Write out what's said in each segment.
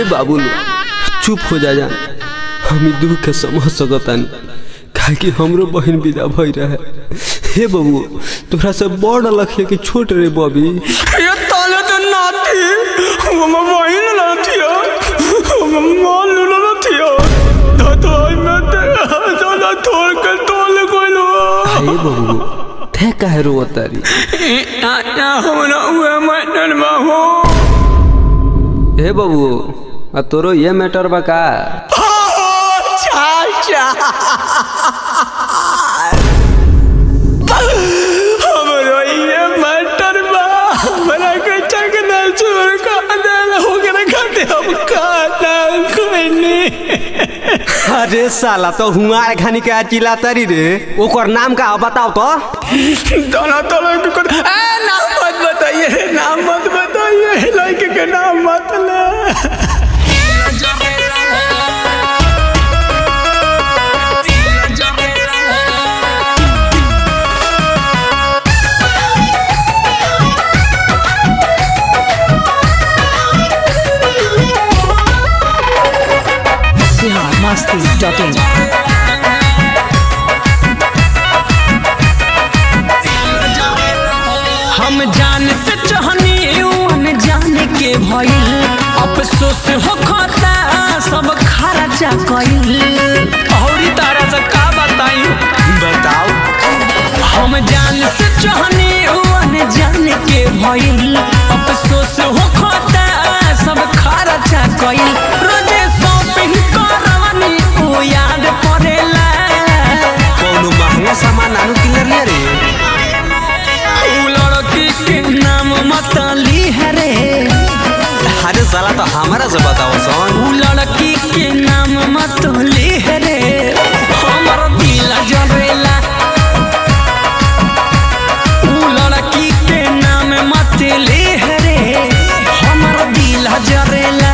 बाबू चुप हो जा जान हम ई दुख के समझ सकतानी काहे कि हमरो बहन विदा भई रहे हे बाबू तोरा से बड़ लखिया कि छोट रे बबी ये ताले तो नाती हम वही नाती हम मान लो नाती तो मैं ते जाना थोड़ के तोले कोई लो हे बाबू थे काहे रोतारी ना हमरा हुए मैं में हो हे बाबू आ तोरो ये मैटर बा का चाचा हमरो ये मैटर बा हमरा के चकना चोर का अंदर हो के खाते हम खाना कोई नहीं अरे साला तो हुआ खानी के चिल्ला तरी रे ओकर नाम का बताओ तो दोनों तो लोग को ए नाम मत बताइए नाम मत बताइए लड़के के नाम मत ले biharmasti.in हम जान से चाहनी जान के भइल अफसोस हो खाता सब खर्चा कइल औरी तारा से का बताई बताओ हम जान से चाहनी जान के भइल अफसोस हो खाता सब खर्चा कइल रोजे शॉपिंग करवानी ओ याद पड़ेला कौनो महंगा सामान आनु किनर रे उ लड़की के नाम मतली है रे अरे साला तो हमारा से बताओ सन उ लड़की के नाम मतली है रे हमर दिल जरेला उ लड़की के नाम मतली है रे हमर दिल जरेला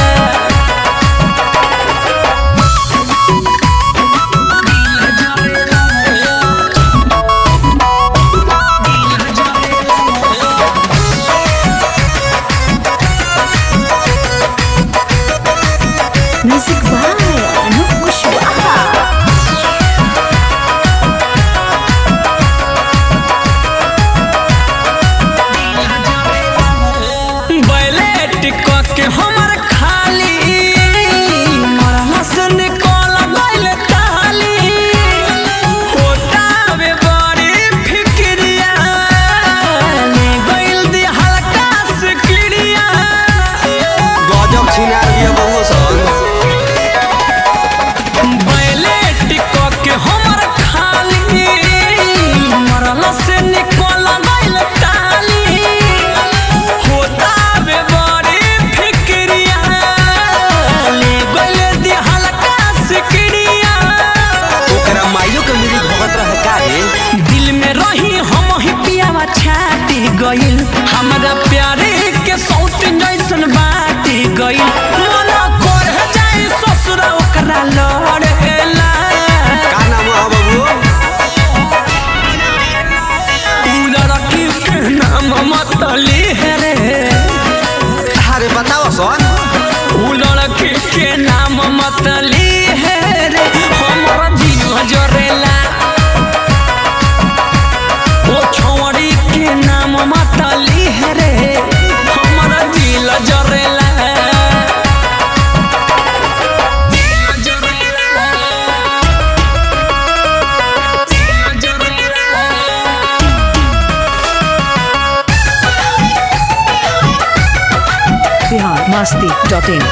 Music by Anup Kushwaha. बैलेट क के हमर खाली मरला से निकल गइल ताली होटावे बड़ी फिक्रिया ले गइल दी हल्का से क्लिया गजब छिनार दिया बहु सन बैलेट क के हमर खाली मरला से निकल गइल ताली होटावे बड़ी फिक्रिया ले गइल दी हल्का से क्लिया ओकरा माइयो के मिली भगत रहे का रे दिल में रही हम ही पियावा छाटी गइल हमरा प्यारे के सौत जैसन बाटी गइल मना कर जाए ससुर ओकरा लड़ेला का नाम है बाबू उ लड़की के नाम मतली है रे अरे बताओ सन उ लड़की के नाम मतली है रे हमरा जीव जरेला ओ छौड़ी के नाम मतली है रे हमरा दिल जरेला biharmasti.in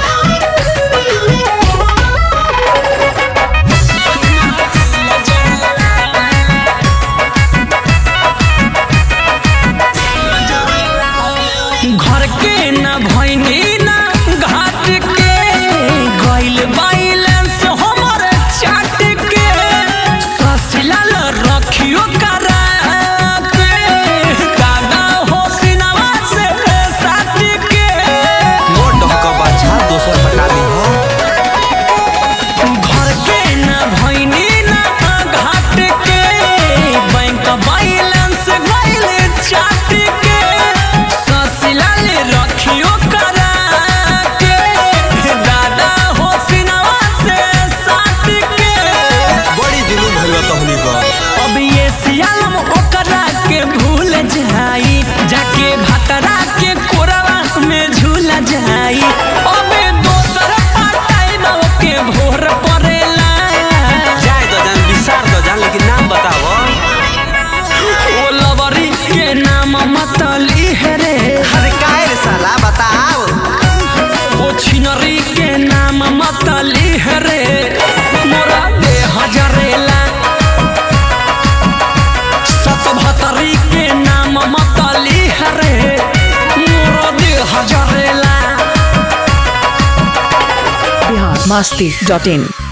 घर के न भैनी न घाट के गइल बैलेंस हमर चाट के ससलाल रखियो करा के दादा हो सिनवा से साथ के मोर डहका बाछा दोसर तोहर परेला जाए दो जान विसार दो जान लेकिन नाम बताओ ओ लवरी के नाम मतली है रे अरे काहे रे साला बताओ ओ छिनरी के नाम मतली है रे मोरा दे हजरेला सतभतरी के नाम मतली है रे मोरा दे हजरेला बिहार मस्ती डॉट इन